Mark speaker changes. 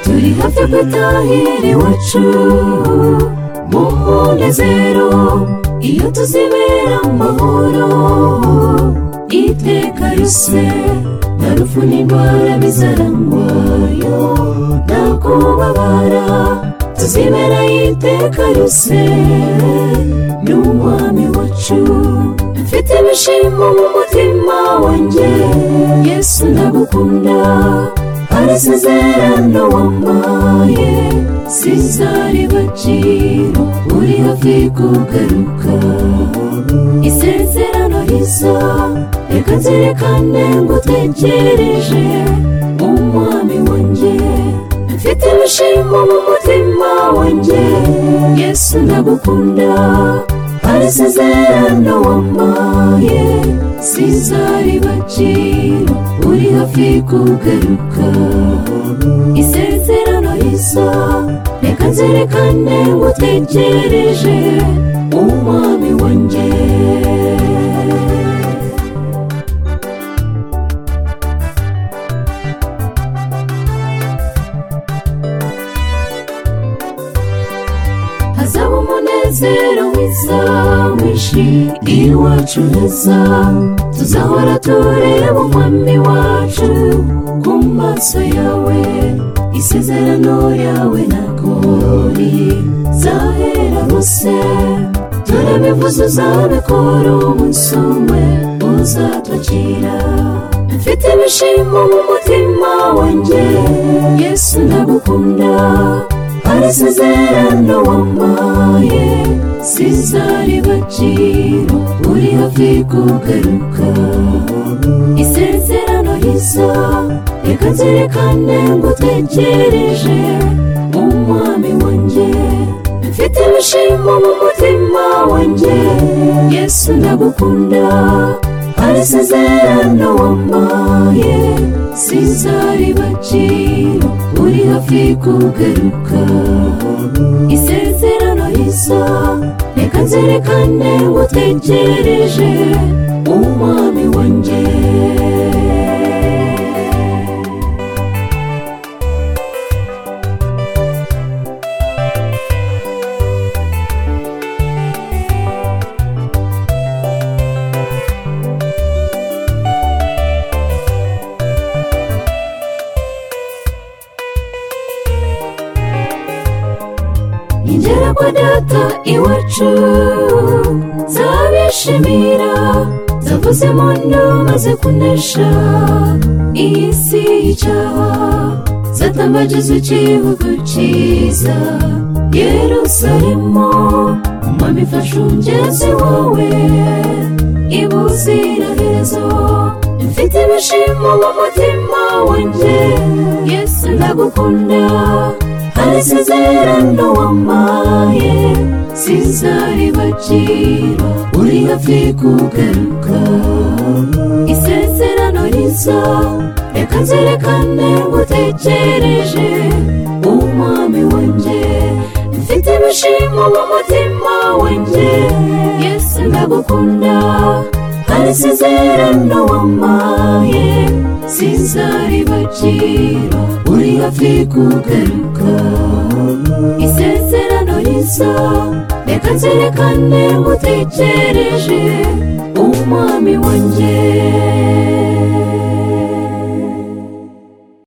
Speaker 1: turi hafi gutahira iwacu mu munezero iyo tuzibera mu mahoro iteka yose nta rufu n'indwara bizarangwayo nta kubabara tuzibera iteka yose n'umwami wacu mfite ibishimo mu mutima wanjye yesu ndagukunda amasezerano wampaye sinzaribacira uri hafi kugaruka isezerano riza reka nzerekane ngo utegereje umwami wanjye mfite ibishimo mu mutima wanjye yesu ndagukunda amasezerano wampaye sinzaribacira uri hafi kugaruka isezerano riza reka nzerekane ngo utegereje umwami wanjye hazaba umunezero mwiza mwinshi iwacu heza tuzahora tureba umwami wacu ku maso yawe isezerano ryawe ntabwo rizahera rose turabivuze uzabikora umunsi umwe uzatwakira mfite ibishimo mu mutima wanjye yesu ndagukunda amasezerano wampaye sinzaribacira uri hafi kugaruka isezerano riza reka nzerekane ngo utegereje umwami wanjye mfite ibishimo mu mutima wanjye yesu ndagukunda amasezerano wampaye sinzaribacira uri hafi kugaruka isezerano riza reka nzerekane ngo utegereje umwami wanjye ingera kwa data iwacu zabishimira zavuze muntu maze kunesha iyi si y'icyaha zatambagiza igihugu cyiza yerusalemu umwami ifashe umugezi wowe ibuziraherezo mfite ibishimo mu mutima wanjye yesu ndagukunda amasezerano wampaye sinzaribacira uri hafi kugaruka isezerano riza reka nzerekane ngo utegereje umwami wanjye mfite ibishimo mu mutima wanjye yesu ndagukunda amasezerano wampaye sinzaribacira uri hafi kugaruka isezerano riza reka nzerekane ngo utegereje umwami wanjye